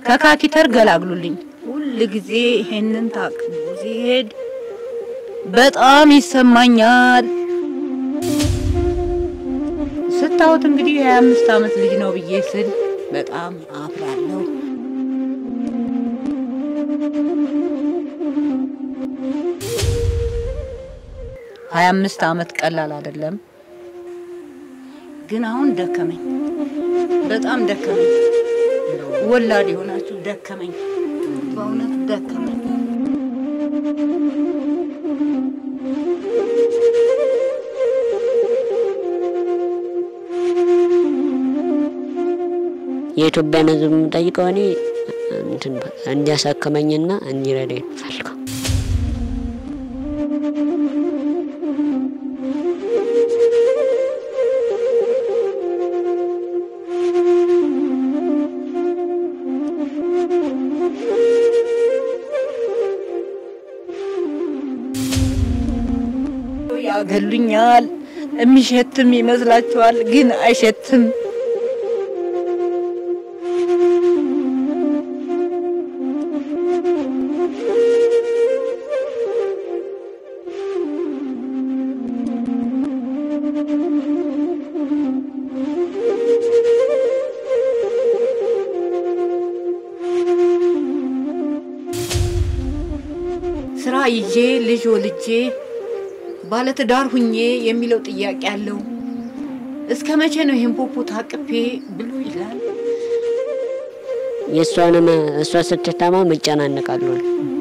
ከካኪተር ገላግሉልኝ። ሁል ጊዜ ይሄንን ታቅቦ ሲሄድ በጣም ይሰማኛል። ስታዩት እንግዲህ የሀያ አምስት አመት ልጅ ነው ብዬ ስል በጣም አፍራለሁ። ሀያ አምስት አመት ቀላል አይደለም። ግን አሁን ደከመኝ፣ በጣም ደከመኝ። ወላድ የሆናችሁ ደከመኝ፣ በእውነት ደከመኝ። የኢትዮጵያን ሕዝብ የምጠይቀው እኔ እንትን እንዲያሳክመኝና እንዲረዳኝ ፈልገው ያገሉኛል። የሚሸትም ይመስላችኋል፣ ግን አይሸትም። ስራ ይዤ ልጅ ወልጄ ባለትዳር ሁኜ የሚለው ጥያቄ አለው። እስከ መቼ ነው ይሄን ፖፖ ታቅፌ ብሎ ይላል። የእሷንም እሷ ስትታመም እጨናነቃለሁ።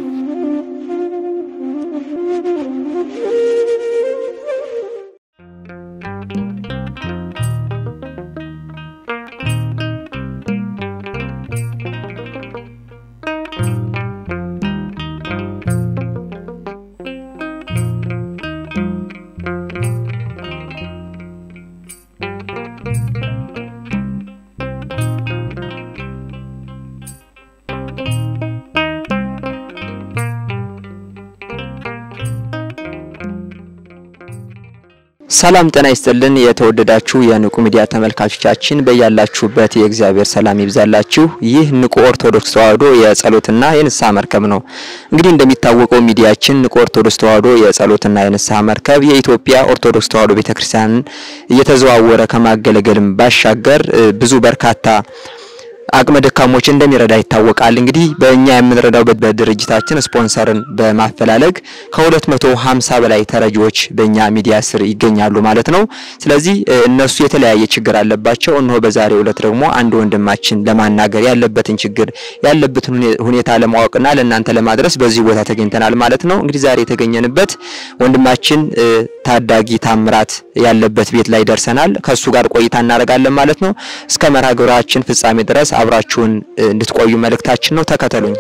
ሰላም ጤና ይስጥልን። የተወደዳችሁ የንቁ ሚዲያ ተመልካቾቻችን በያላችሁበት የእግዚአብሔር ሰላም ይብዛላችሁ። ይህ ንቁ ኦርቶዶክስ ተዋሕዶ የጸሎትና የንስሐ መርከብ ነው። እንግዲህ እንደሚታወቀው ሚዲያችን ንቁ ኦርቶዶክስ ተዋሕዶ የጸሎትና የንስሐ መርከብ የኢትዮጵያ ኦርቶዶክስ ተዋሕዶ ቤተክርስቲያንን እየተዘዋወረ ከማገለገልም ባሻገር ብዙ በርካታ አቅመ ደካሞች እንደሚረዳ ይታወቃል። እንግዲህ በእኛ የምንረዳው በድርጅታችን ስፖንሰርን በማፈላለግ ከ250 በላይ ተረጂዎች በእኛ ሚዲያ ስር ይገኛሉ ማለት ነው። ስለዚህ እነሱ የተለያየ ችግር አለባቸው። እነሆ በዛሬው ዕለት ደግሞ አንድ ወንድማችን ለማናገር ያለበትን ችግር ያለበትን ሁኔታ ለማወቅና ለእናንተ ለማድረስ በዚህ ቦታ ተገኝተናል ማለት ነው። እንግዲህ ዛሬ የተገኘንበት ወንድማችን ታዳጊ ታምራት ያለበት ቤት ላይ ደርሰናል። ከሱ ጋር ቆይታ እናደርጋለን ማለት ነው። እስከ መርሃ ግብራችን ፍጻሜ ድረስ አብራችሁን እንድትቆዩ መልእክታችን ነው። ተከተሉኝ።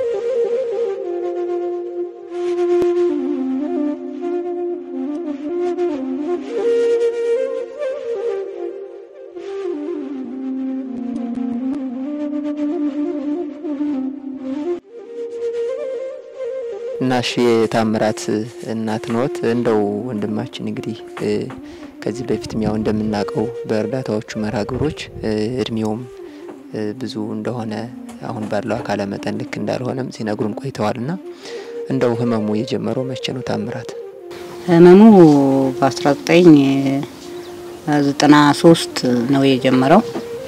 እናሽ የታምራት እናት ኖት። እንደው ወንድማችን እንግዲህ ከዚህ በፊትም ያው እንደምናውቀው በእርዳታዎቹ መርሃ ግብሮች እድሜውም ብዙ እንደሆነ አሁን ባለው አካለ መጠን ልክ እንዳልሆነም ሲነግሩን ቆይተዋልና እንደው ህመሙ የጀመረው መቼ ነው ታምራት? ህመሙ በ1993 ነው የጀመረው።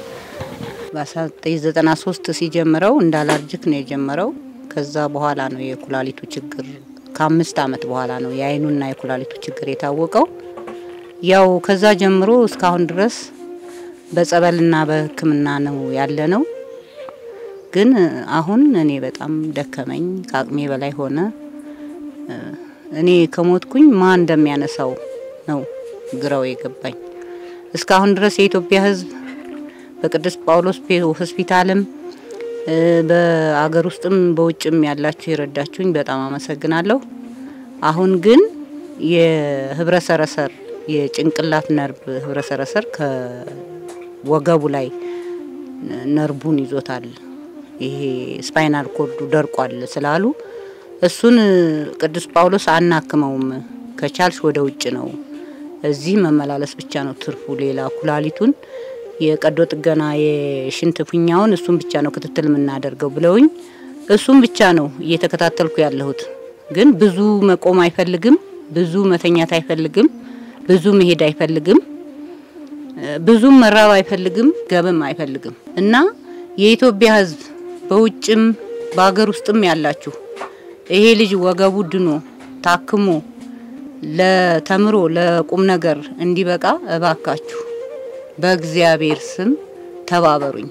በ1993 ሲጀምረው እንደ አላርጅክ ነው የጀመረው። ከዛ በኋላ ነው የኩላሊቱ ችግር ከአምስት አመት በኋላ ነው የአይኑና የኩላሊቱ ችግር የታወቀው። ያው ከዛ ጀምሮ እስካሁን ድረስ በጸበልና በሕክምና ነው ያለ ነው። ግን አሁን እኔ በጣም ደከመኝ፣ ከአቅሜ በላይ ሆነ። እኔ ከሞትኩኝ ማን እንደሚያነሳው ነው ግራው የገባኝ። እስካሁን ድረስ የኢትዮጵያ ሕዝብ በቅዱስ ጳውሎስ ሆስፒታልም በአገር ውስጥም በውጭም ያላችሁ የረዳችሁኝ በጣም አመሰግናለሁ። አሁን ግን የህብረ ሰረሰር የጭንቅላት ነርቭ ህብረ ሰረሰር ከወገቡ ላይ ነርቡን ይዞታል። ይሄ ስፓይናል ኮርዱ ደርቋል ስላሉ እሱን ቅዱስ ጳውሎስ አናክመውም፣ ከቻልሽ ወደ ውጭ ነው፣ እዚህ መመላለስ ብቻ ነው ትርፉ። ሌላ ኩላሊቱን የቀዶ ጥገና የሽንት ፊኛውን እሱን ብቻ ነው ክትትል የምናደርገው ብለውኝ እሱን ብቻ ነው እየተከታተልኩ ያለሁት። ግን ብዙ መቆም አይፈልግም፣ ብዙ መተኛት አይፈልግም፣ ብዙ መሄድ አይፈልግም፣ ብዙም መራብ አይፈልግም፣ ገብም አይፈልግም እና የኢትዮጵያ ሕዝብ በውጭም በሀገር ውስጥም ያላችሁ ይሄ ልጅ ወገቡ ድኖ ታክሞ ለተምሮ ለቁም ነገር እንዲበቃ እባካችሁ በእግዚአብሔር ስም ተባበሩኝ።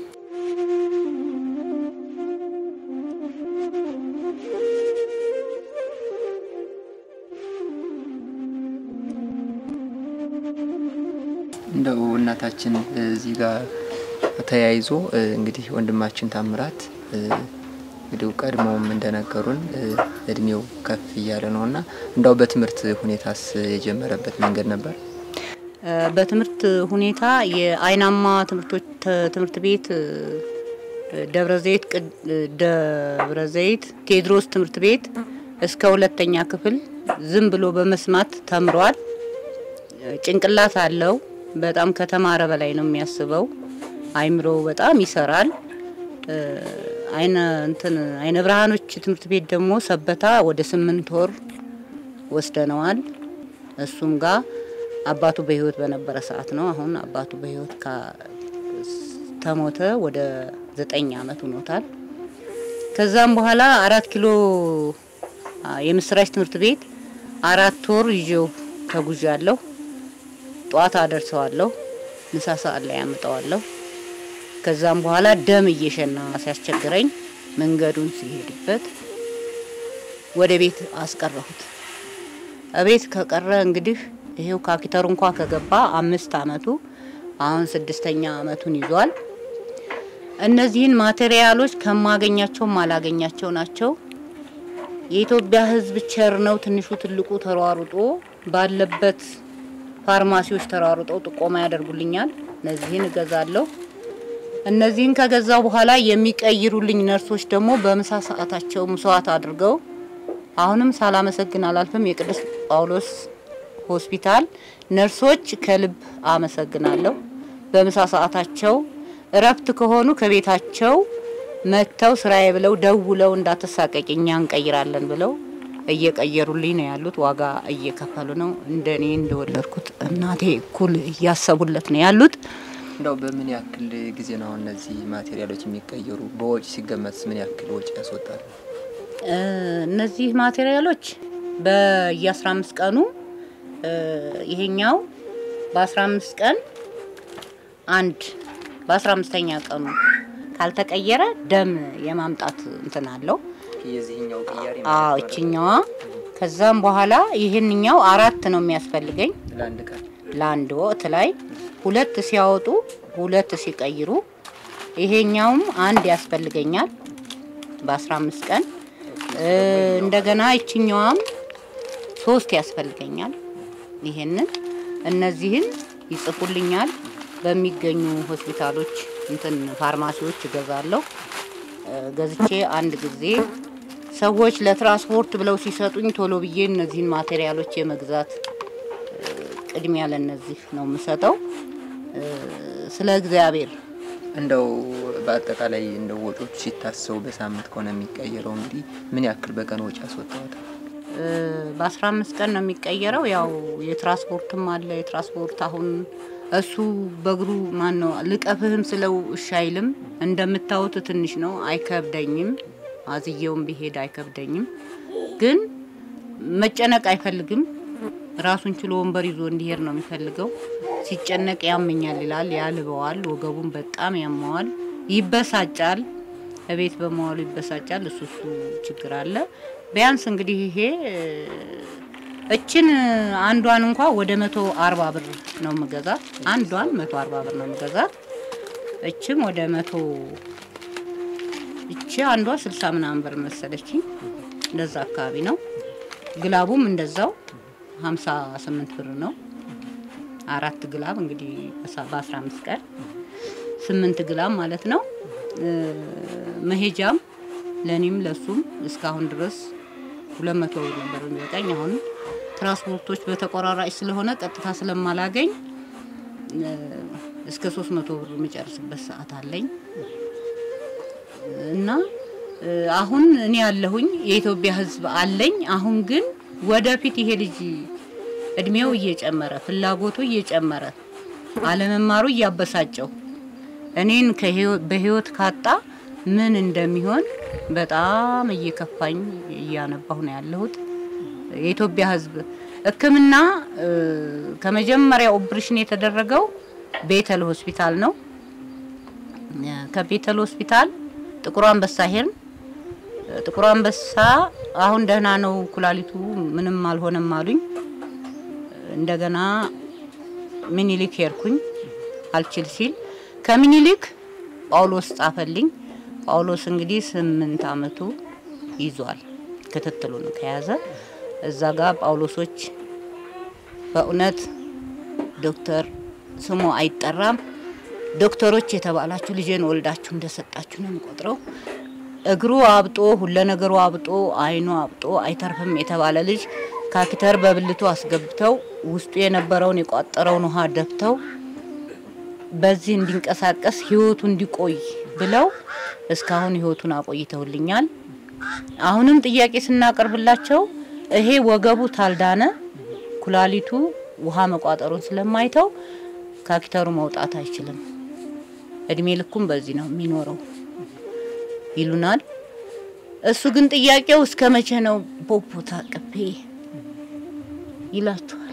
እንደው እናታችን እዚህ ጋር ተያይዞ እንግዲህ ወንድማችን ታምራት እንግዲህ ቀድሞውም እንደነገሩን እድሜው ከፍ እያለ ነው እና እንዳው በትምህርት ሁኔታስ የጀመረበት መንገድ ነበር? በትምህርት ሁኔታ የአይናማ ትምህርቶች ትምህርት ቤት ደብረ ዘይት ደብረ ዘይት ቴዎድሮስ ትምህርት ቤት እስከ ሁለተኛ ክፍል ዝም ብሎ በመስማት ተምሯል። ጭንቅላት አለው። በጣም ከተማረ በላይ ነው የሚያስበው። አይምሮ በጣም ይሰራል። አይነ እንትን አይነ ብርሃኖች ትምህርት ቤት ደግሞ ሰበታ ወደ ስምንት ወር ወስደነዋል። እሱም ጋር አባቱ በህይወት በነበረ ሰዓት ነው። አሁን አባቱ በህይወት ተሞተ ወደ ዘጠኝ አመት ሆኖታል። ከዛም በኋላ አራት ኪሎ የምስራች ትምህርት ቤት አራት ወር ይዤው ተጉዣለሁ። ጧት አደርሰዋለሁ፣ ምሳ ሰዓት ላይ ያመጣዋለሁ። ከዛም በኋላ ደም እየሸና ሲያስቸግረኝ መንገዱን ሲሄድበት ወደ ቤት አስቀረሁት። እቤት ከቀረ እንግዲህ ይሄው ካፒተሩ እንኳ ከገባ አምስት አመቱ አሁን ስድስተኛ አመቱን ይዟል። እነዚህን ማቴሪያሎች ከማገኛቸው ማላገኛቸው ናቸው። የኢትዮጵያ ሕዝብ ቸር ነው። ትንሹ ትልቁ ተሯሩጦ ባለበት ፋርማሲዎች ተሯሩጠው ጥቆማ ያደርጉልኛል። እነዚህን እገዛለሁ። እነዚህን ከገዛው በኋላ የሚቀይሩልኝ ነርሶች ደግሞ በምሳ ሰዓታቸው መስዋዕት አድርገው አሁንም ሳላመሰግን አላልፍም። የቅዱስ ጳውሎስ ሆስፒታል ነርሶች ከልብ አመሰግናለሁ። በምሳ ሰዓታቸው እረፍት ከሆኑ ከቤታቸው መጥተው ስራዬ ብለው ደውለው እንዳትሳቀቂ እኛ እንቀይራለን ብለው እየቀየሩልኝ ነው ያሉት። ዋጋ እየከፈሉ ነው። እንደኔ እንደወለድኩት እናቴ እኩል እያሰቡለት ነው ያሉት። እንደው በምን ያክል ጊዜ ነው አሁን እነዚህ ማቴሪያሎች የሚቀየሩ? በወጪ ሲገመት ምን ያክል ወጪ ያስወጣል? እነዚህ ማቴሪያሎች በየ15 አምስት ቀኑ ይሄኛው በ15 ቀን አንድ በ15ኛ ቀኑ ካልተቀየረ ደም የማምጣት እንትን አለው። የዚህኛው ቅያሬ አዎ እችኛዋ። ከዛም በኋላ ይህንኛው አራት ነው የሚያስፈልገኝ ለአንድ ቀን ለአንድ ወቅት ላይ ሁለት ሲያወጡ ሁለት ሲቀይሩ፣ ይሄኛውም አንድ ያስፈልገኛል በ15 ቀን እንደገና ይችኛዋም ሶስት ያስፈልገኛል። ይሄንን እነዚህን ይጽፉልኛል። በሚገኙ ሆስፒታሎች እንትን ፋርማሲዎች እገዛለሁ። ገዝቼ አንድ ጊዜ ሰዎች ለትራንስፖርት ብለው ሲሰጡኝ ቶሎ ብዬ እነዚህን ማቴሪያሎች የመግዛት ቅድሚያ ለነዚህ ነው የምሰጠው። ስለ እግዚአብሔር እንደው በአጠቃላይ እንደው ወጪዎች ሲታሰቡ በሳምንት ከሆነ የሚቀየረው እንግዲህ ምን ያክል በቀን ወጪ ያስወጣዋል? በአስራ አምስት ቀን ነው የሚቀየረው። ያው የትራንስፖርትም አለ። የትራንስፖርት አሁን እሱ በእግሩ ማን ነው ልቀፍህም ስለው እሺ አይልም። እንደምታዩት ትንሽ ነው፣ አይከብደኝም። አዝየውም ቢሄድ አይከብደኝም። ግን መጨነቅ አይፈልግም። ራሱን ችሎ ወንበር ይዞ እንዲሄድ ነው የሚፈልገው። ሲጨነቅ ያመኛል ይላል፣ ያልበዋል፣ ወገቡን በጣም ያመዋል፣ ይበሳጫል። እቤት በመዋሉ ይበሳጫል። እሱ እሱ ችግር አለ። ቢያንስ እንግዲህ ይሄ እችን አንዷን እንኳ ወደ መቶ አርባ ብር ነው የምገዛት። አንዷን መቶ አርባ ብር ነው የምገዛት። እችም ወደ መቶ እቺ አንዷ ስልሳ ምናምን ብር መሰለችኝ። እንደዛ አካባቢ ነው። ግላቡም እንደዛው ሀምሳ ስምንት ብር ነው። አራት ግላብ እንግዲህ በአስራ አምስት ቀን ስምንት ግላብ ማለት ነው። መሄጃም ለእኔም ለሱም እስካሁን ድረስ ሁለት መቶ ብር ነበር የሚበቃኝ። አሁን ትራንስፖርቶች በተቆራራጭ ስለሆነ ቀጥታ ስለማላገኝ እስከ ሶስት መቶ ብር የምጨርስበት ሰዓት አለኝ እና እ፣ አሁን እኔ ያለሁኝ የኢትዮጵያ ሕዝብ አለኝ። አሁን ግን ወደፊት ይሄ ልጅ እድሜው እየጨመረ ፍላጎቱ እየጨመረ አለመማሩ እያበሳጨው እኔን ከህይወ- በህይወት ካጣ ምን እንደሚሆን በጣም እየከፋኝ እያነባሁ ነው ያለሁት። የኢትዮጵያ ሕዝብ ሕክምና እ፣ ከመጀመሪያ ኦፕሬሽን የተደረገው ቤተል ሆስፒታል ነው። ከቤተል ሆስፒታል ጥቁር አንበሳ ሄድን። ጥቁር አንበሳ አሁን ደህና ነው፣ ኩላሊቱ ምንም አልሆነም አሉኝ። እንደገና ሚኒሊክ ሄድኩኝ አልችል ሲል ከሚኒሊክ ጳውሎስ ጻፈልኝ። ጳውሎስ እንግዲህ ስምንት አመቱ ይዟል ክትትሉን ከያዘ እዛ ጋር ጳውሎሶች በእውነት ዶክተር ስሙ አይጠራም ዶክተሮች የተባላችሁ ልጄን ወልዳችሁ እንደሰጣችሁ ነው የምቆጥረው። እግሩ አብጦ ሁለ ነገሩ አብጦ አይኑ አብጦ አይተርፍም የተባለ ልጅ ካፒተር በብልቱ አስገብተው ውስጡ የነበረውን የቋጠረውን ውሃ ደፍተው በዚህ እንዲንቀሳቀስ ህይወቱ እንዲቆይ ብለው እስካሁን ህይወቱን አቆይተውልኛል። አሁንም ጥያቄ ስናቀርብላቸው ይሄ ወገቡ ታልዳነ ኩላሊቱ ውሃ መቋጠሩን ስለማይተው ካፒተሩ መውጣት አይችልም፣ እድሜ ልኩም በዚህ ነው የሚኖረው ይሉናል። እሱ ግን ጥያቄው እስከ መቼ ነው ፖፖ ታቅፌ ይላችኋል።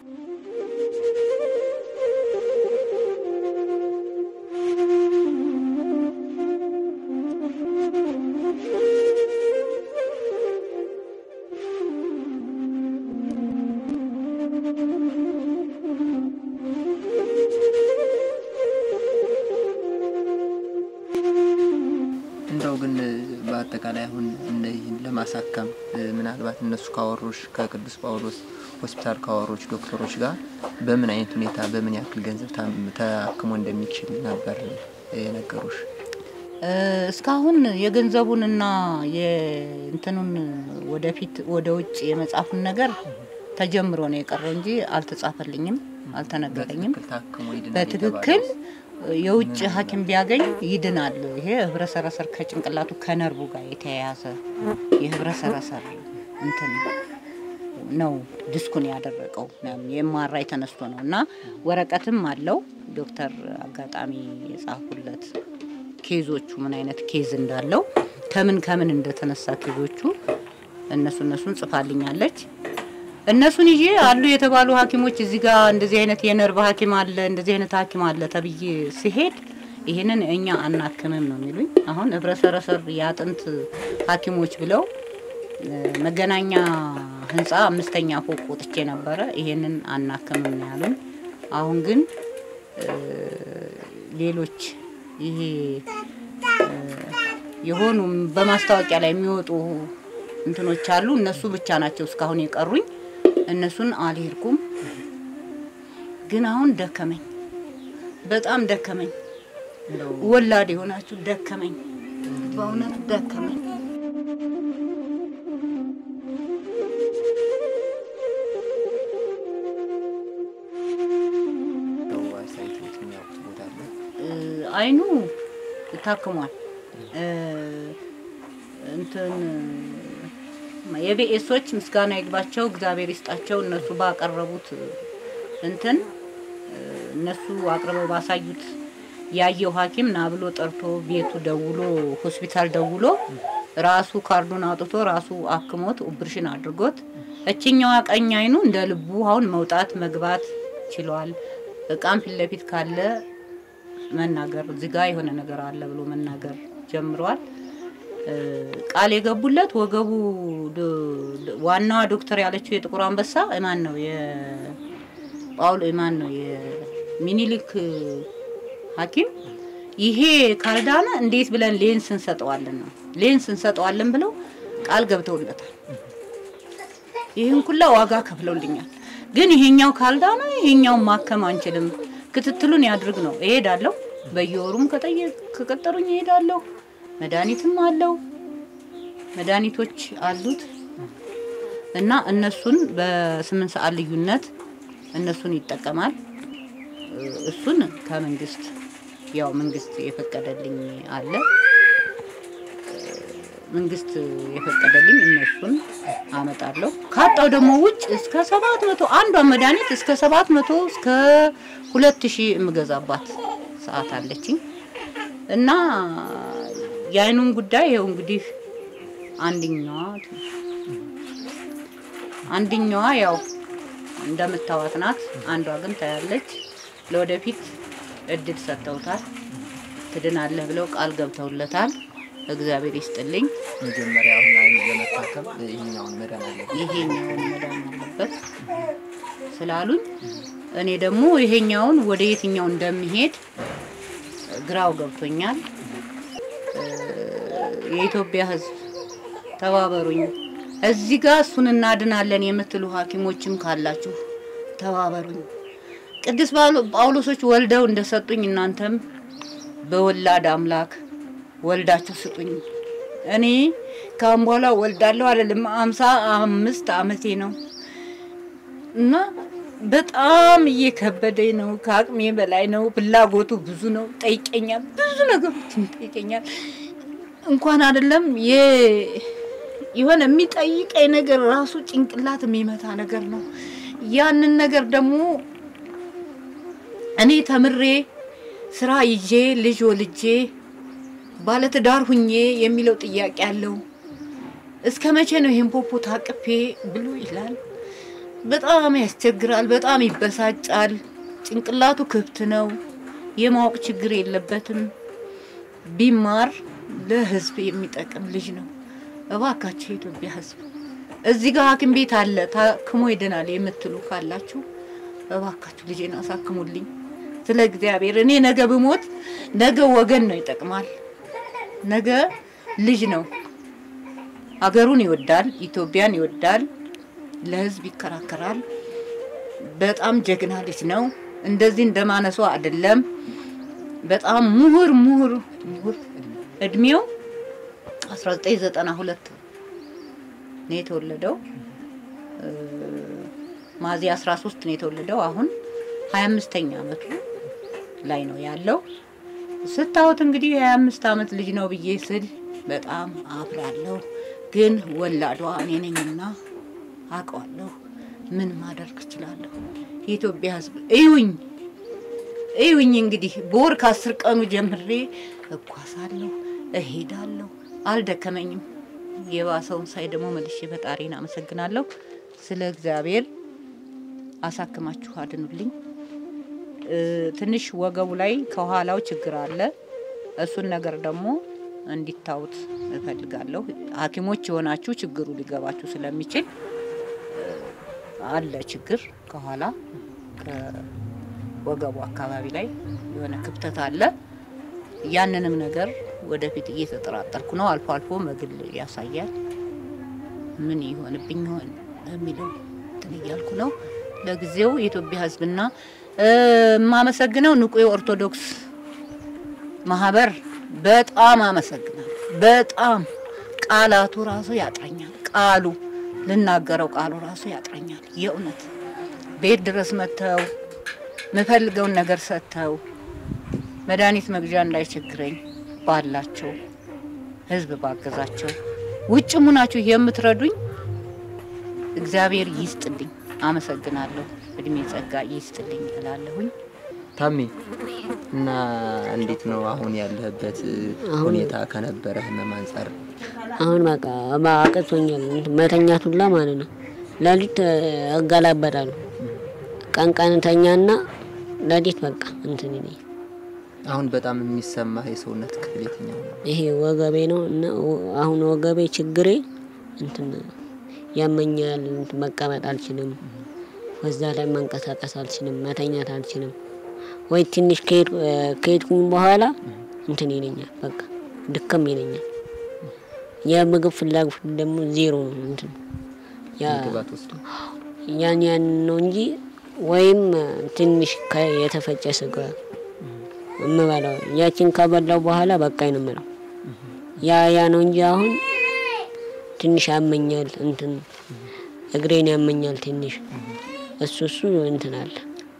እንደው ግን በአጠቃላይ አሁን እነዚህን ለማሳከም እ፣ ምናልባት እነሱ ካወሮች ከቅዱስ ጳውሎስ ሆስፒታል ካወሮች ዶክተሮች ጋር በምን አይነት ሁኔታ በምን ያክል ገንዘብ ታም- ተአክሞ እንደሚችል ነበር የነገሩሽ? እ፣ እስካሁን የገንዘቡንና የእንትኑን ወደፊት ወደ ውጭ የመጻፉን ነገር ተጀምሮ ነው የቀረው እንጂ አልተጻፈልኝም፣ አልተነገረኝም። በትክክል ታክሞ ይድናል በትክክል የተባለው? የውጭ ሐኪም ቢያገኝ ይድናል። ይሄ ህብረ ሰረሰር ከጭንቅላቱ ከነርቡ ጋር የተያያዘ የህብረ ሰረሰር እንትን ነው ዲስኩን ያደረቀው የማራይ ተነስቶ ነው እና ወረቀትም አለው ዶክተር አጋጣሚ የጻፉለት ኬዞቹ ምን አይነት ኬዝ እንዳለው ከምን ከምን እንደተነሳ ኬዞቹ እነሱ እነሱን ጽፋልኛለች። እነሱን ይዤ አሉ የተባሉ ሐኪሞች እዚህ ጋር እንደዚህ አይነት የነርቭ ሐኪም አለ እንደዚህ አይነት ሐኪም አለ ተብዬ ሲሄድ ይሄንን እኛ አናክምም ነው የሚሉኝ። አሁን ህብረሰረሰር የአጥንት ሐኪሞች ብለው እ፣ መገናኛ ህንፃ አምስተኛ ፎቅ ወጥቼ ነበረ። ይሄንን አናክምም ነው ያሉኝ። አሁን ግን እ፣ ሌሎች ይሄ እ፣ የሆኑ በማስታወቂያ ላይ የሚወጡ እንትኖች አሉ። እነሱ ብቻ ናቸው እስካሁን የቀሩኝ። እነሱን አልሄድኩም። ግን አሁን ደከመኝ፣ በጣም ደከመኝ። እንደው ወላድ የሆናችሁ ደከመኝ፣ በእውነት ደከመኝ። እንደው አስተያየት የሚያውቁት ቦታ አለ? እ፣ አይኑ ታክሟል። እ፣ እንትን የቢኤሶች ምስጋና ይግባቸው እግዚአብሔር ይስጣቸው። እነሱ ባቀረቡት እንትን እ፣ እነሱ አቅርበው ባሳዩት ያየው ሐኪም ና ብሎ ጠርቶ ቤቱ ደውሎ ሆስፒታል ደውሎ ራሱ ካርዱን አውጥቶ ራሱ አክሞት ኦፕሬሽን አድርጎት እችኛዋ ቀኝ አይኑ እንደ ልቡ አሁን መውጣት መግባት ችሏል። እቃም ፊት ለፊት ካለ መናገር እዚህ ጋ የሆነ ነገር አለ ብሎ መናገር ጀምሯል። እ፣ ቃል የገቡለት ወገቡ ዶ- ዶ- ዋናዋ ዶክተር ያለችው የጥቁር አንበሳ ማን ነው የጳውሎ ማን ነው የሚኒሊክ ሐኪም ይሄ ካልዳነ እንዴት ብለን ሌንስ እንሰጠዋለን ነው ሌንስ እንሰጠዋለን ብለው ቃል ገብተውለታል። ይህን ኩላ ዋጋ ከፍለውልኛል። ግን ይሄኛው ካልዳነ ይሄኛውን ማከም አንችልም፣ ክትትሉን ያድርግ ነው። እሄዳለሁ፣ በየወሩም ከጠየቅ ከቀጠሩኝ እሄዳለሁ። መድኃኒትም አለው፣ መድኃኒቶች አሉት እና እነሱን በስምንት ሰዓት ልዩነት እነሱን ይጠቀማል። እሱን ከመንግስት ያው መንግስት የፈቀደልኝ አለ መንግስት የፈቀደልኝ እነሱን አመጣለሁ። ካጣው ደግሞ ውጭ እስከ ሰባት መቶ አንዷን መድኃኒት እስከ ሰባት መቶ እስከ ሁለት ሺህ የምገዛባት ሰዓት አለችኝ እና የአይኑን ጉዳይ ይኸው እንግዲህ አንድኛዋ አንድኛዋ ያው እንደምታዋት ናት። አንዷ ግን ታያለች። ለወደፊት እድል ሰጥተውታል። ትድናለህ ብለው ቃል ገብተውለታል። እግዚአብሔር ይስጥልኝ። መጀመሪያ አሁን አይን ለመታከም ይሄኛውን መዳን አለ ይሄኛውን መዳን አለበት ስላሉኝ እኔ ደግሞ ይሄኛውን ወደ የትኛው እንደሚሄድ ግራው ገብቶኛል። እ፣ የኢትዮጵያ ሕዝብ ተባበሩኝ። እዚህ ጋር እሱን እናድናለን የምትሉ ሐኪሞችም ካላችሁ ተባበሩኝ። ቅዱስ ጳውሎ- ጳውሎሶች ወልደው እንደሰጡኝ እናንተም በወላድ አምላክ ወልዳችሁ ስጡኝ። እኔ ካሁን በኋላ ወልዳለሁ አይደለም፣ አምሳ አምስት አመቴ ነው እና በጣም እየከበደኝ ነው። ከአቅሜ በላይ ነው። ፍላጎቱ ብዙ ነው። ጠይቀኛል፣ ብዙ ነገሮችን ጠይቀኛል። እንኳን አይደለም የ- የሆነ የሚጠይቀኝ ነገር ራሱ ጭንቅላት የሚመታ ነገር ነው። ያንን ነገር ደግሞ እኔ ተምሬ ስራ ይዤ ልጅ ወልጄ ባለትዳር ሁኜ የሚለው ጥያቄ አለው። እስከ መቼ ነው ይሄን ፖፖ ታቅፌ ብሎ ይላል። በጣም ያስቸግራል። በጣም ይበሳጫል። ጭንቅላቱ ክፍት ነው። የማወቅ ችግር የለበትም። ቢማር ለህዝብ የሚጠቅም ልጅ ነው። እባካችሁ የኢትዮጵያ ህዝብ እዚህ ጋር ሐኪም ቤት አለ ታክሞ ይድናል የምትሉ ካላችሁ እባካችሁ ልጄን አሳክሙልኝ። ስለ እግዚአብሔር እኔ ነገ ብሞት ነገ ወገን ነው ይጠቅማል። ነገ ልጅ ነው ሀገሩን ይወዳል፣ ኢትዮጵያን ይወዳል፣ ለህዝብ ይከራከራል። በጣም ጀግና ልጅ ነው። እንደዚህ እንደማነሷ አይደለም። በጣም ምሁር ምሁር ምሁር እድሜው 1992 ነው የተወለደው። እ፣ ሚያዝያ 13 ነው የተወለደው። አሁን 25ኛ አመቱ ላይ ነው ያለው። ስታዩት እንግዲህ የ25 አመት ልጅ ነው ብዬ ስል በጣም አፍራለሁ። ግን ወላዷ እኔ ነኝና አውቀዋለሁ። ምን ማደርግ እችላለሁ? የኢትዮጵያ ህዝብ እዩኝ እዩኝ። እንግዲህ በወር ከአስር ቀኑ ጀምሬ እጓዛለሁ፣ እሄዳለሁ። አልደከመኝም። የባሰውን ሳይ ደግሞ መልሼ ፈጣሪን አመሰግናለሁ። ስለ እግዚአብሔር አሳክማችሁ አድኑልኝ። እ፣ ትንሽ ወገቡ ላይ ከኋላው ችግር አለ። እሱን ነገር ደግሞ እንዲታዩት እፈልጋለሁ። ሐኪሞች የሆናችሁ ችግሩ ሊገባችሁ ስለሚችል እ፣ አለ ችግር ከኋላ ከወገቡ አካባቢ ላይ የሆነ ክፍተት አለ። ያንንም ነገር ወደፊት እየተጠራጠርኩ ነው። አልፎ አልፎ መግል ያሳያል። ምን ይሆንብኝ ይሆን የሚለው እንትን እያልኩ ነው። ለጊዜው የኢትዮጵያ ሕዝብና እ፣ የማመሰግነው ንቁ የኦርቶዶክስ ማህበር በጣም አመሰግናል። በጣም ቃላቱ ራሱ ያጥረኛል። ቃሉ ልናገረው ቃሉ ራሱ ያጥረኛል። የእውነት ቤት ድረስ መጥተው የምፈልገውን ነገር ሰጥተው መድኃኒት መግዣ እንዳይቸግረኝ ባላቸው ህዝብ ባገዛቸው ውጭም ሁናችሁ የምትረዱኝ እግዚአብሔር ይስጥልኝ። አመሰግናለሁ። እድሜ ጸጋ ይስጥልኝ እላለሁኝ። ታሜ እና እንዴት ነው አሁን ያለህበት ሁኔታ ከነበረ ህመም አንጻር? አሁን በቃ አቅቶኛል። እንትን መተኛት ሁላ ማለት ነው። ሌሊት እገላበጣለሁ። ቀን ቀን ተኛና ሌሊት በቃ እንትን ይለኛል። አሁን በጣም የሚሰማህ የሰውነት ክፍል የትኛው ነው? ይሄ ወገቤ ነው እና ወ- አሁን ወገቤ ችግሬ እንትን ያመኛል። እንትን መቀመጥ አልችልም። በዛ ላይ መንቀሳቀስ አልችልም። መተኛት አልችልም። ወይ ትንሽ ከሄድ- ከሄድኩኝ በኋላ እንትን ይለኛል። በቃ ድክም ይለኛል። የምግብ ፍላጎት ደግሞ ዜሮ ነው። እንትን ያ ምግብ አትወስድም? ያን ያን ነው እንጂ ወይም ትንሽ ከ- የተፈጨ ስጋ የምበላው ያችን ከበላው በኋላ በቃኝ ነው የምለው። ያ ያ ነው እንጂ አሁን ትንሽ ያመኛል። እንትን እግሬን ያመኛል ትንሽ እሱ እሱ እንትን አለ።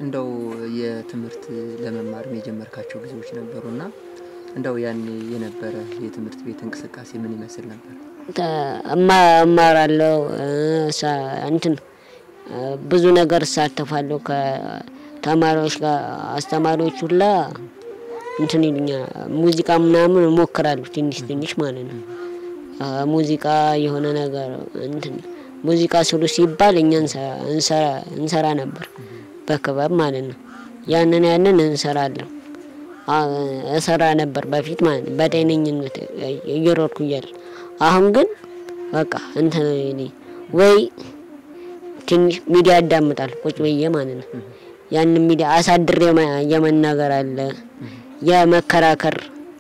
እንደው የትምህርት ለመማርም የጀመርካቸው ጊዜዎች ነበሩና እንደው ያኔ የነበረ የትምህርት ቤት እንቅስቃሴ ምን ይመስል ነበር? እማራለሁ እንትን ብዙ ነገር እሳተፋለሁ ከተማሪዎች ጋር አስተማሪዎች ሁላ እንትን ይሉኛል። ሙዚቃ ምናምን እሞክራለሁ ትንሽ ትንሽ ማለት ነው። ሙዚቃ የሆነ ነገር እንትን ሙዚቃ ስሩ ሲባል እኛ እንሰራ ነበር በክበብ ማለት ነው። ያንን ያንን እንሰራለን እሰራ ነበር በፊት ማለት ነው በጤነኝነት እየሮድኩ እያለ አሁን ግን በቃ እንትን ወይ ትንሽ ሚዲያ ያዳምጣል ቁጭ ብዬ ማለት ነው። ያንን ሚዲያ አሳድሬ የመናገር አለ የመከራከር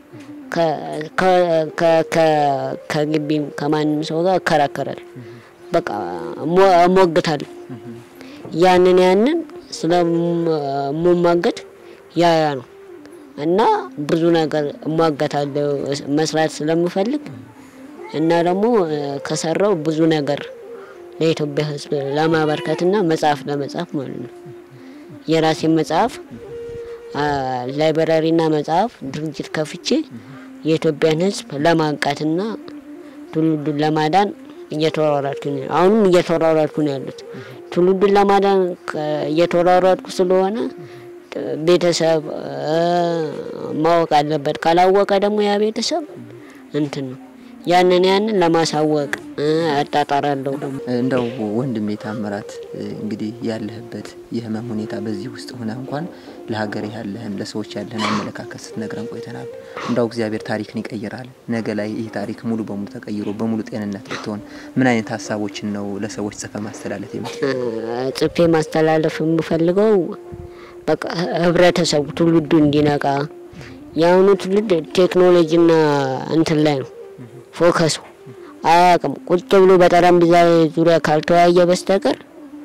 ከግቢም ከማንም ሰው ጋር እከራከራል። በቃ እሞግታለሁ። ያንን ያንን ስለምሟገት ያ ያ ነው እና ብዙ ነገር እሟገታለሁ መስራት ስለምፈልግ እና ደግሞ ከሰራው ብዙ ነገር ለኢትዮጵያ ሕዝብ ለማበርከትና መጽሐፍ ለመጻፍ ማለት ነው። የራሴን መጽሐፍ ላይብራሪና መጽሐፍ ድርጅት ከፍቼ የኢትዮጵያን ሕዝብ ለማንቃትና ትውልዱን ለማዳን እየተወራራድኩ ነው። አሁንም እየተወራራድኩ ነው ያሉት ትውልዱን ለማዳን እየተወራራድኩ ስለሆነ ቤተሰብ ማወቅ አለበት። ካላወቀ ደግሞ ያ ቤተሰብ እንትን ነው ያንን ያንን ለማሳወቅ አጣጣራለሁ። እንደው ወንድሜ ታምራት እንግዲህ ያለህበት የህመም ሁኔታ በዚህ ውስጥ ሆነ እንኳን ለሀገር ያለህን ለሰዎች ያለህን አመለካከት ስትነግረን ቆይተናል። እንዳው እግዚአብሔር ታሪክን ይቀይራል። ነገ ላይ ይህ ታሪክ ሙሉ በሙሉ ተቀይሮ በሙሉ ጤንነት ብትሆን ምን አይነት ሀሳቦችን ነው ለሰዎች ጽፈ ማስተላለፍ የምት ጽፌ ማስተላለፍ የምፈልገው በቃ ህብረተሰቡ ትውልዱ እንዲነቃ የአሁኑ ትውልድ ቴክኖሎጂና እንትን ላይ ነው ፎከሱ አያውቅም። ቁጭ ብሎ በጠረጴዛ ዙሪያ ካልተወያየ በስተቀር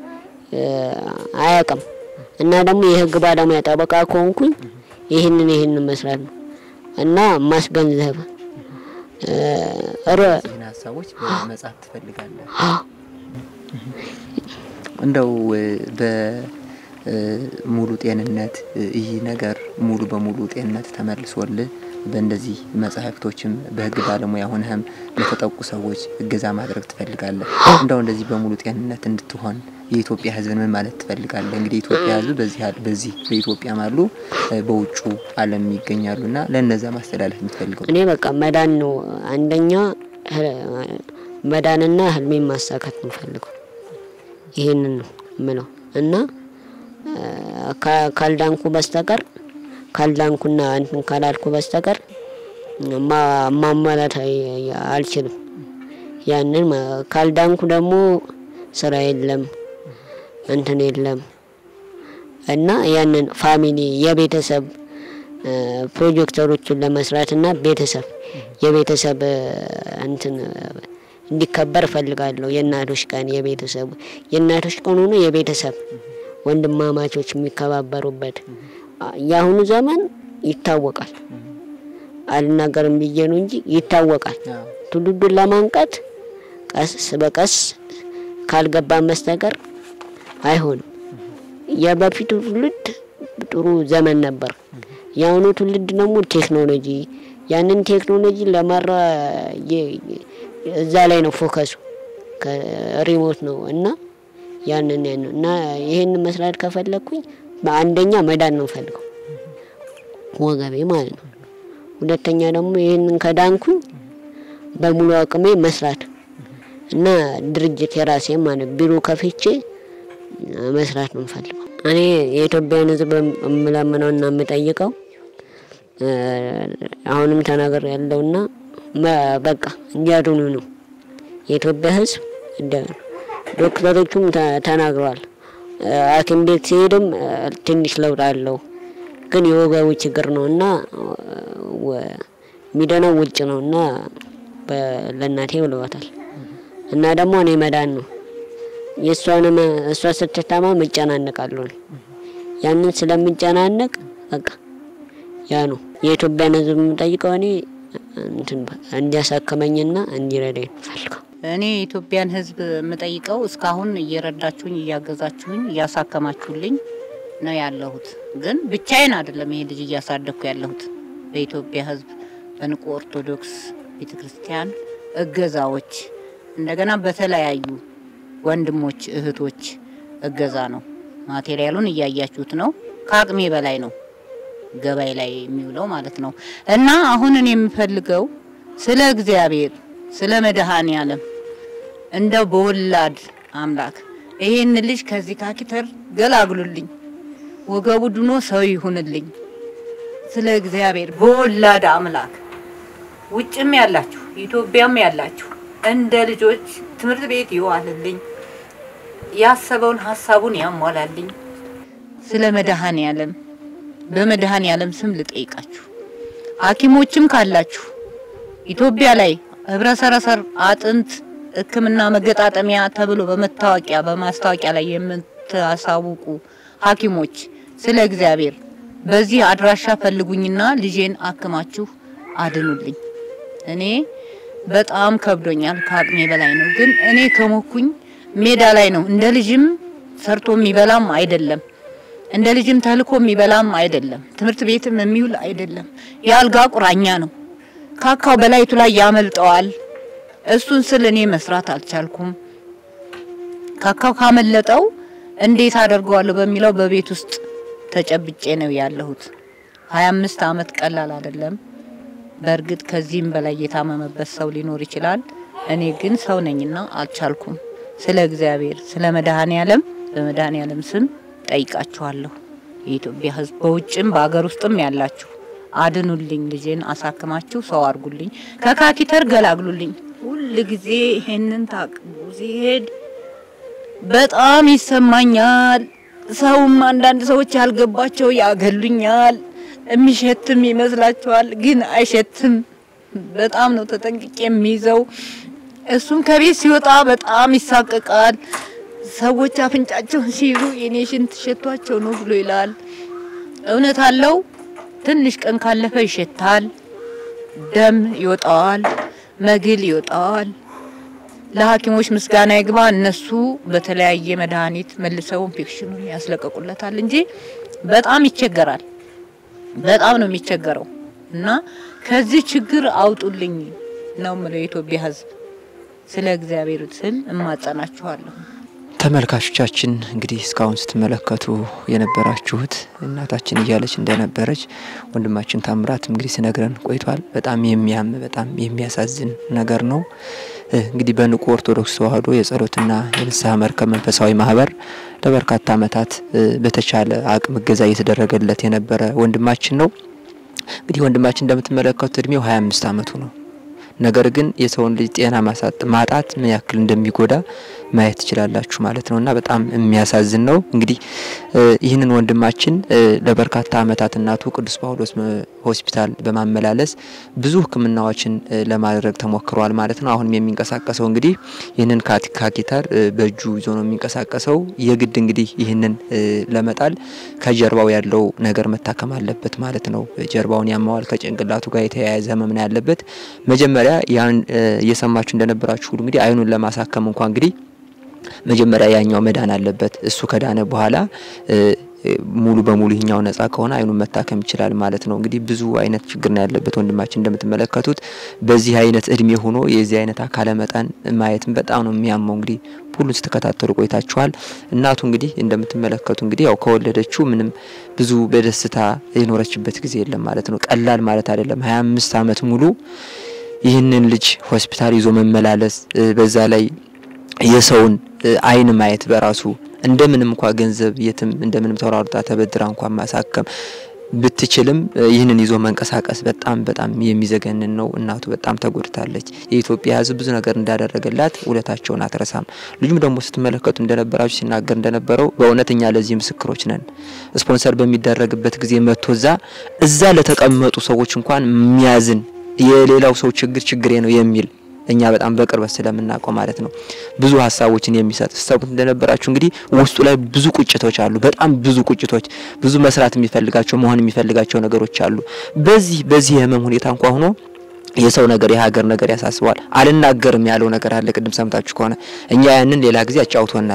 አያውቅም። እና ደግሞ የህግ ባለሙያ ጠበቃ ከሆንኩኝ ይህንን ይህንን መስራት ነው እና ማስገንዘብ ይህን ሀሳቦች በመጻፍ ትፈልጋለህ? እንደው በሙሉ ጤንነት ይህ ነገር ሙሉ በሙሉ ጤንነት ተመልሶልህ በእንደዚህ መጽሐፍቶችም በህግ ባለሙያ ሆነህም ለተጠቁ ሰዎች እገዛ ማድረግ ትፈልጋለህ? እንደው እንደዚህ በሙሉ ጤንነት እንድትሆን የኢትዮጵያ ህዝብን ምን ማለት ትፈልጋለህ? እንግዲህ የኢትዮጵያ ህዝብ በዚህ በዚህ በኢትዮጵያም አሉ በውጩ ዓለም ይገኛሉና ለእነዛ ማስተላለፍ የምትፈልገው እኔ በቃ መዳን ነው አንደኛ መዳንና ህልሜን ማሳካት ነው ፈልገው ይህንን ነው ምለው እና ካልዳንኩ በስተቀር ካልዳንኩና እንትን ካላልኩ በስተቀር ማሟላት አልችልም። ያንን ካልዳንኩ ደግሞ ስራ የለም እንትን የለም እና ያንን ፋሚሊ የቤተሰብ ፕሮጀክተሮችን ለመስራት እና ቤተሰብ የቤተሰብ እንትን እንዲከበር እፈልጋለሁ። የእናቶች ቀን የቤተሰቡ የእናቶች ቀን ሆኖ የቤተሰብ ወንድማማቾች የሚከባበሩበት የአሁኑ ዘመን ይታወቃል። አልናገርም ብዬ ነው እንጂ ይታወቃል። ትውልዱን ለማንቃት ቀስ በቀስ ካልገባን በስተቀር አይሆንም። የበፊቱ ትውልድ ጥሩ ዘመን ነበር። የአሁኑ ትውልድ ደግሞ ቴክኖሎጂ ያንን ቴክኖሎጂ ለመራ እዛ ላይ ነው ፎከሱ ከሪሞት ነው እና ያንን ያን እና ይሄንን መስራት ከፈለግኩኝ በአንደኛ መዳን ነው ፈልገው ወገቤ ማለት ነው። ሁለተኛ ደግሞ ይህንን ከዳንኩኝ በሙሉ አቅሜ መስራት እና ድርጅት የራሴ ማለት ቢሮ ከፍቼ መስራት ነው የምፈልገው። እኔ የኢትዮጵያን ሕዝብ የምለምነው እና የምጠይቀው አሁንም ተናገር ያለውና በቃ እንዲያድኑ ነው የኢትዮጵያ ሕዝብ ዶክተሮቹም ተናግረዋል። ሐኪም ቤት ሲሄድም ትንሽ ለውጥ አለው፣ ግን የወገቡ ችግር ነው እና የሚደነው ውጭ ነው እና ለእናቴ ብለዋታል። እና ደግሞ እኔ መዳን ነው የእሷንም እሷ ስትታመም እጨናነቃለሁ። ያንን ስለምጨናነቅ በቃ ያ ነው የኢትዮጵያን ሕዝብ የምጠይቀው እኔ እንዲያሳክመኝና እንዲረዳኝ ፈልገው እኔ የኢትዮጵያን ሕዝብ የምጠይቀው እስካሁን እየረዳችሁኝ፣ እያገዛችሁኝ፣ እያሳከማችሁልኝ ነው ያለሁት። ግን ብቻዬን አይደለም ይሄ ልጅ እያሳደግኩ ያለሁት በኢትዮጵያ ሕዝብ በንቁ ኦርቶዶክስ ቤተክርስቲያን እገዛዎች እንደገና በተለያዩ ወንድሞች እህቶች እገዛ ነው። ማቴሪያሉን እያያችሁት ነው። ከአቅሜ በላይ ነው ገበያ ላይ የሚውለው ማለት ነው። እና አሁን እኔ የምፈልገው ስለ እግዚአብሔር ስለ መድኃኔ ዓለም እንደው በወላድ አምላክ ይሄን ልጅ ከዚህ ካኪተር ገላግሉልኝ፣ ወገቡ ድኖ ሰው ይሁንልኝ። ስለ እግዚአብሔር በወላድ አምላክ ውጭም ያላችሁ ኢትዮጵያም ያላችሁ እንደ ልጆች ትምህርት ቤት ይዋልልኝ፣ ያሰበውን ሀሳቡን ያሟላልኝ። ስለ መድኃኔ ዓለም በመድኃኔ ዓለም ስም ልጠይቃችሁ። ሐኪሞችም ካላችሁ ኢትዮጵያ ላይ ህብረ ሰረሰር አጥንት ሕክምና መገጣጠሚያ ተብሎ በመታወቂያ በማስታወቂያ ላይ የምታሳውቁ ሐኪሞች ስለ እግዚአብሔር በዚህ አድራሻ ፈልጉኝና ልጄን አክማችሁ አድኑልኝ። እኔ በጣም ከብዶኛል፣ ከአቅሜ በላይ ነው። ግን እኔ ከሞኩኝ ሜዳ ላይ ነው። እንደ ልጅም ሰርቶ የሚበላም አይደለም፣ እንደ ልጅም ተልኮ የሚበላም አይደለም፣ ትምህርት ቤትም የሚውል አይደለም። የአልጋ ቁራኛ ነው። ካካው በላይቱ ላይ ያመልጠዋል። እሱን ስል እኔ መስራት አልቻልኩም። ካካው ካመለጠው እንዴት አደርገዋለሁ በሚለው በቤት ውስጥ ተጨብጬ ነው ያለሁት። 25 አመት ቀላል አይደለም። በእርግጥ ከዚህም በላይ የታመመበት ሰው ሊኖር ይችላል። እኔ ግን ሰው ነኝና አልቻልኩም። ስለ እግዚአብሔር ስለ መድኃኔ ዓለም በመድኃኔ ዓለም ስም ጠይቃችኋለሁ። የኢትዮጵያ ሕዝብ በውጭም በአገር ውስጥም ያላችሁ አድኑልኝ፣ ልጄን አሳክማችሁ ሰው አድርጉልኝ፣ ከካኪተር ገላግሉልኝ። ሁል ጊዜ ይሄንን ታቅቡ ሲሄድ በጣም ይሰማኛል። ሰውም አንዳንድ ሰዎች ያልገባቸው ያገሉኛል። የሚሸትም ይመስላችኋል፣ ግን አይሸትም። በጣም ነው ተጠንቅቄ የሚይዘው። እሱም ከቤት ሲወጣ በጣም ይሳቀቃል። ሰዎች አፍንጫቸውን ሲይዙ የኔ ሽንት ሸቷቸው ነው ብሎ ይላል። እውነት አለው። ትንሽ ቀን ካለፈ ይሸታል፣ ደም ይወጣዋል፣ መግል ይወጣዋል። ለሐኪሞች ምስጋና ይግባ። እነሱ በተለያየ መድኃኒት መልሰው ኢንፌክሽኑን ያስለቀቁለታል እንጂ በጣም ይቸገራል። በጣም ነው የሚቸገረው እና ከዚህ ችግር አውጡልኝ ነው የምለው የኢትዮጵያ ሕዝብ ስለ እግዚአብሔር ስል እማጸናችኋለሁ። ተመልካቾቻችን እንግዲህ እስካሁን ስትመለከቱ የነበራችሁት እናታችን እያለች እንደነበረች ወንድማችን ታምራት እንግዲህ ሲነግረን ቆይቷል። በጣም የሚያም በጣም የሚያሳዝን ነገር ነው። እንግዲህ በንቁ ኦርቶዶክስ ተዋሕዶ የጸሎትና የንስሐ መርከብ መንፈሳዊ ማህበር ለበርካታ ዓመታት በተቻለ አቅም እገዛ እየተደረገለት የነበረ ወንድማችን ነው። እንግዲህ ወንድማችን እንደምትመለከቱት እድሜው 25 ዓመቱ ነው። ነገር ግን የሰውን ልጅ ጤና ማሳጥ ማጣት ምን ያክል እንደሚጎዳ ማየት ትችላላችሁ ማለት ነው እና በጣም የሚያሳዝን ነው። እንግዲህ ይህንን ወንድማችን ለበርካታ ዓመታት እናቱ ቅዱስ ጳውሎስ ሆስፒታል በማመላለስ ብዙ ሕክምናዎችን ለማድረግ ተሞክሯል ማለት ነው። አሁንም የሚንቀሳቀሰው እንግዲህ ይህንን ካቴተር በእጁ ይዞ ነው የሚንቀሳቀሰው። የግድ እንግዲህ ይህንን ለመጣል ከጀርባው ያለው ነገር መታከም አለበት ማለት ነው። ጀርባውን ያማዋል። ከጭንቅላቱ ጋር የተያያዘ ህመም ነው ያለበት። መጀመሪያ ያን እየሰማችሁ እንደነበራችሁ ሁሉ እንግዲህ አይኑን ለማሳከም እንኳ እንግዲህ መጀመሪያ ያኛው መዳን አለበት። እሱ ከዳነ በኋላ ሙሉ በሙሉ ይህኛው ነጻ ከሆነ አይኑን መታከም ይችላል ማለት ነው። እንግዲህ ብዙ አይነት ችግር ነው ያለበት ወንድማችን እንደምትመለከቱት በዚህ አይነት እድሜ ሆኖ የዚህ አይነት አካለ መጠን ማየትም በጣም ነው የሚያመው። እንግዲህ ሁሉን ስትከታተሉ ቆይታችኋል። እናቱ እንግዲህ እንደምትመለከቱ እንግዲህ ያው ከወለደችው ምንም ብዙ በደስታ የኖረችበት ጊዜ የለም ማለት ነው። ቀላል ማለት አይደለም። ሀያ አምስት አመት ሙሉ ይህንን ልጅ ሆስፒታል ይዞ መመላለስ በዛ ላይ የሰውን አይን ማየት በራሱ እንደምንም እንኳ ገንዘብ የትም እንደምንም ተሯሩጣ ተበድራ እንኳን ማሳከም ብትችልም ይህንን ይዞ መንቀሳቀስ በጣም በጣም የሚዘገንን ነው። እናቱ በጣም ተጎድታለች። የኢትዮጵያ ሕዝብ ብዙ ነገር እንዳደረገላት ውለታቸውን አትረሳም። ልጁም ደግሞ ስትመለከቱ እንደነበራችሁ ሲናገር እንደነበረው በእውነት እኛ ለዚህ ምስክሮች ነን። ስፖንሰር በሚደረግበት ጊዜ መጥቶ እዛ እዛ ለተቀመጡ ሰዎች እንኳን የሚያዝን የሌላው ሰው ችግር ችግሬ ነው የሚል እኛ በጣም በቅርበት ስለምናውቀው ማለት ነው ብዙ ሀሳቦችን የሚሰጥ ሰቡት እንደነበራችሁ እንግዲህ ውስጡ ላይ ብዙ ቁጭቶች አሉ። በጣም ብዙ ቁጭቶች፣ ብዙ መስራት የሚፈልጋቸው መሆን የሚፈልጋቸው ነገሮች አሉ። በዚህ በዚህ የህመም ሁኔታ እንኳ ሆኖ የሰው ነገር የሀገር ነገር ያሳስበዋል። አልናገርም ያለው ነገር አለ። ቅድም ሰምታችሁ ከሆነ እኛ ያንን ሌላ ጊዜ አጫውቶናል።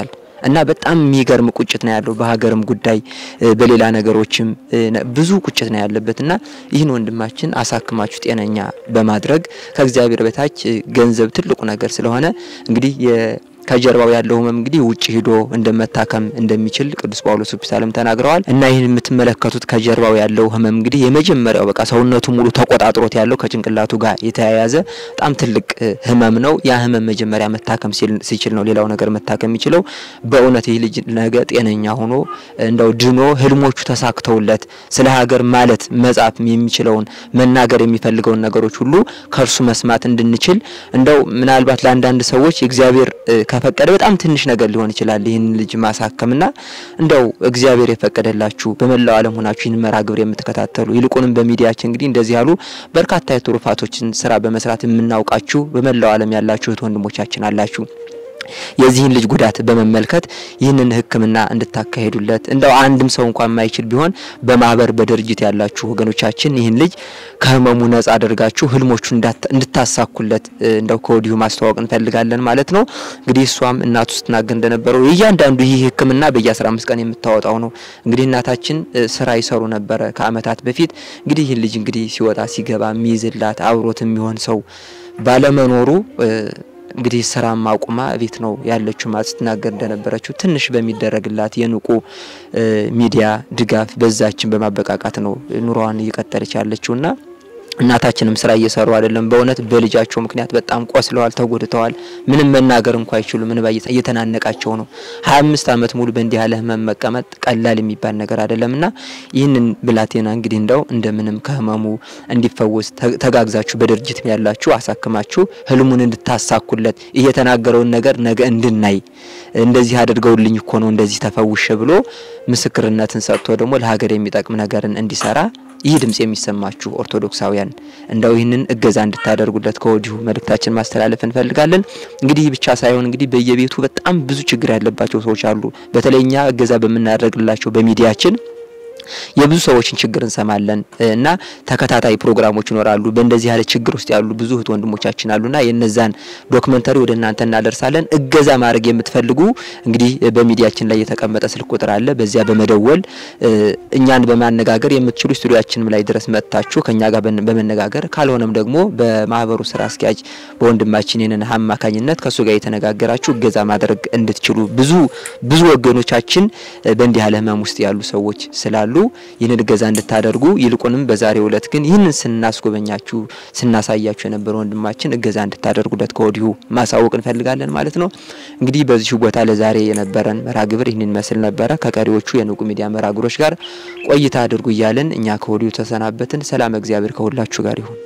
እና በጣም የሚገርም ቁጭት ነው ያለው በሀገርም ጉዳይ በሌላ ነገሮችም ብዙ ቁጭት ነው ያለበት እና ይህን ወንድማችን አሳክማችሁ ጤነኛ በማድረግ ከእግዚአብሔር በታች ገንዘብ ትልቁ ነገር ስለሆነ እንግዲህ ከጀርባው ያለው ህመም እንግዲህ ውጭ ሂዶ እንደመታከም እንደሚችል ቅዱስ ጳውሎስ ሆስፒታልም ተናግረዋል። እና ይህን የምትመለከቱት ከጀርባው ያለው ህመም እንግዲህ የመጀመሪያው በቃ ሰውነቱ ሙሉ ተቆጣጥሮት ያለው ከጭንቅላቱ ጋር የተያያዘ በጣም ትልቅ ህመም ነው። ያ ህመም መጀመሪያ መታከም ሲችል ነው ሌላው ነገር መታከም የሚችለው። በእውነት ይህ ልጅ ነገ ጤነኛ ሆኖ እንደው ድኖ ህልሞቹ ተሳክተውለት ስለ ሀገር ማለት መጻፍ የሚችለውን መናገር የሚፈልገውን ነገሮች ሁሉ ከእርሱ መስማት እንድንችል እንደው ምናልባት ለአንዳንድ ሰዎች እግዚአብሔር ከፈቀደ በጣም ትንሽ ነገር ሊሆን ይችላል ይህን ልጅ ማሳከምና እንደው እግዚአብሔር የፈቀደላችሁ በመላው ዓለም ሆናችሁ ይህን መርሃ ግብር የምትከታተሉ ይልቁንም በሚዲያችን እንግዲህ እንደዚህ ያሉ በርካታ የትሩፋቶችን ስራ በመስራት የምናውቃችሁ በመላው ዓለም ያላችሁ እህት ወንድሞቻችን አላችሁ። የዚህን ልጅ ጉዳት በመመልከት ይህንን ሕክምና እንድታካሄዱለት እንደው አንድም ሰው እንኳን የማይችል ቢሆን በማህበር በድርጅት ያላችሁ ወገኖቻችን ይህን ልጅ ከህመሙ ነጻ አድርጋችሁ ህልሞቹ እንድታሳኩለት እንደው ከወዲሁ ማስተዋወቅ እንፈልጋለን ማለት ነው። እንግዲህ እሷም እናቱ ስትናገር እንደነበረው እያንዳንዱ ይህ ሕክምና በየ15 ቀን የምታወጣው ነው። እንግዲህ እናታችን ስራ ይሰሩ ነበረ ከአመታት በፊት እንግዲህ ይህን ልጅ እንግዲህ ሲወጣ ሲገባ የሚይዝላት አብሮት የሚሆን ሰው ባለመኖሩ እንግዲህ ስራም አቁማ ቤት ነው ያለችው ማለት ስትናገር እንደነበረችው ትንሽ በሚደረግላት የንቁ ሚዲያ ድጋፍ በዛችን በማበቃቃት ነው ኑሯን እየቀጠለች ያለችውና እናታችንም ስራ እየሰሩ አይደለም። በእውነት በልጃቸው ምክንያት በጣም ቆስለዋል፣ ተጎድተዋል። ምንም መናገር እንኳ አይችሉም። እንባ እየተናነቃቸው ነው። ሀያ አምስት አመት ሙሉ በእንዲህ ያለ ህመም መቀመጥ ቀላል የሚባል ነገር አይደለምና ይህንን ብላቴና እንግዲህ እንደው እንደምንም ከህመሙ እንዲፈወስ ተጋግዛችሁ በድርጅት ያላችሁ አሳክማችሁ ህልሙን እንድታሳኩለት የተናገረውን ነገር ነገ እንድናይ እንደዚህ አድርገውልኝ እኮ ነው እንደዚህ ተፈውሸ ብሎ ምስክርነትን ሰጥቶ ደግሞ ለሀገር የሚጠቅም ነገርን እንዲሰራ ይህ ድምጽ የሚሰማችሁ ኦርቶዶክሳውያን እንደው ይህንን እገዛ እንድታደርጉለት ከወዲሁ መልእክታችን ማስተላለፍ እንፈልጋለን። እንግዲህ ብቻ ሳይሆን እንግዲህ በየቤቱ በጣም ብዙ ችግር ያለባቸው ሰዎች አሉ። በተለይ እኛ እገዛ በምናደርግላቸው በሚዲያችን የብዙ ሰዎችን ችግር እንሰማለን እና ተከታታይ ፕሮግራሞች ይኖራሉ። በእንደዚህ ያለ ችግር ውስጥ ያሉ ብዙ እህት ወንድሞቻችን አሉና የነዛን ዶክመንተሪ ወደ እናንተ እናደርሳለን። እገዛ ማድረግ የምትፈልጉ እንግዲህ በሚዲያችን ላይ የተቀመጠ ስልክ ቁጥር አለ። በዚያ በመደወል እኛን በማነጋገር የምትችሉ ስቱዲያችንም ላይ ድረስ መጥታችሁ ከኛ ጋር በመነጋገር ካልሆነም ደግሞ በማህበሩ ስራ አስኪያጅ በወንድማችን ይህንን አማካኝነት ከእሱ ጋር የተነጋገራችሁ እገዛ ማድረግ እንድትችሉ ብዙ ብዙ ወገኖቻችን በእንዲህ ያለ ህመም ውስጥ ያሉ ሰዎች ስላሉ ይህንን እገዛ እንድታደርጉ ይልቁንም በዛሬው ዕለት ግን ይህንን ስናስጎበኛችሁ ስናሳያችሁ የነበረ ወንድማችን እገዛ እንድታደርጉለት ከወዲሁ ማሳወቅ እንፈልጋለን ማለት ነው። እንግዲህ በዚሁ ቦታ ለዛሬ የነበረን መርሃ ግብር ይህንን ይመስል ነበረ። ከቀሪዎቹ የንቁ ሚዲያ መርሃ ግብሮች ጋር ቆይታ አድርጉ እያለን እኛ ከወዲሁ ተሰናበትን። ሰላም እግዚአብሔር ከሁላችሁ ጋር ይሁን።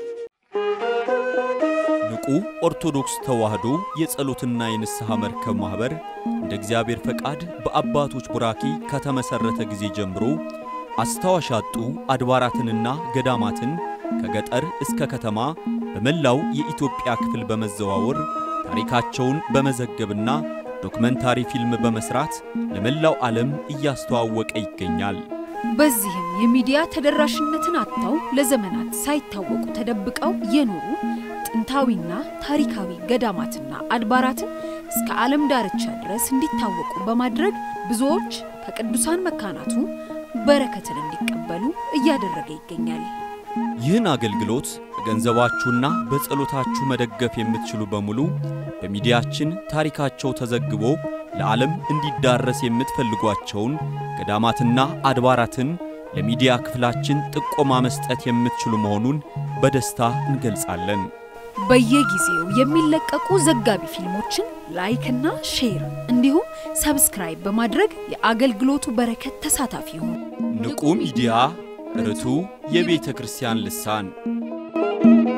ንቁ ኦርቶዶክስ ተዋሕዶ የጸሎትና የንስሐ መርከብ ማኅበር እንደ እግዚአብሔር ፈቃድ በአባቶች ቡራኪ ከተመሠረተ ጊዜ ጀምሮ አስታዋሽ ያጡ አድባራትንና ገዳማትን ከገጠር እስከ ከተማ በመላው የኢትዮጵያ ክፍል በመዘዋወር ታሪካቸውን በመዘገብና ዶክመንታሪ ፊልም በመስራት ለመላው ዓለም እያስተዋወቀ ይገኛል። በዚህም የሚዲያ ተደራሽነትን አጥተው ለዘመናት ሳይታወቁ ተደብቀው የኖሩ ጥንታዊና ታሪካዊ ገዳማትና አድባራትን እስከ ዓለም ዳርቻ ድረስ እንዲታወቁ በማድረግ ብዙዎች ከቅዱሳን መካናቱ በረከትን እንዲቀበሉ እያደረገ ይገኛል። ይህን አገልግሎት በገንዘባችሁና በጸሎታችሁ መደገፍ የምትችሉ በሙሉ በሚዲያችን ታሪካቸው ተዘግቦ ለዓለም እንዲዳረስ የምትፈልጓቸውን ገዳማትና አድባራትን ለሚዲያ ክፍላችን ጥቆማ መስጠት የምትችሉ መሆኑን በደስታ እንገልጻለን። በየጊዜው የሚለቀቁ ዘጋቢ ፊልሞችን ላይክና ሼር እንዲሁም ሰብስክራይብ በማድረግ የአገልግሎቱ በረከት ተሳታፊ ይሁኑ። ንቁ ሚዲያ ርቱ የቤተ ክርስቲያን ልሳን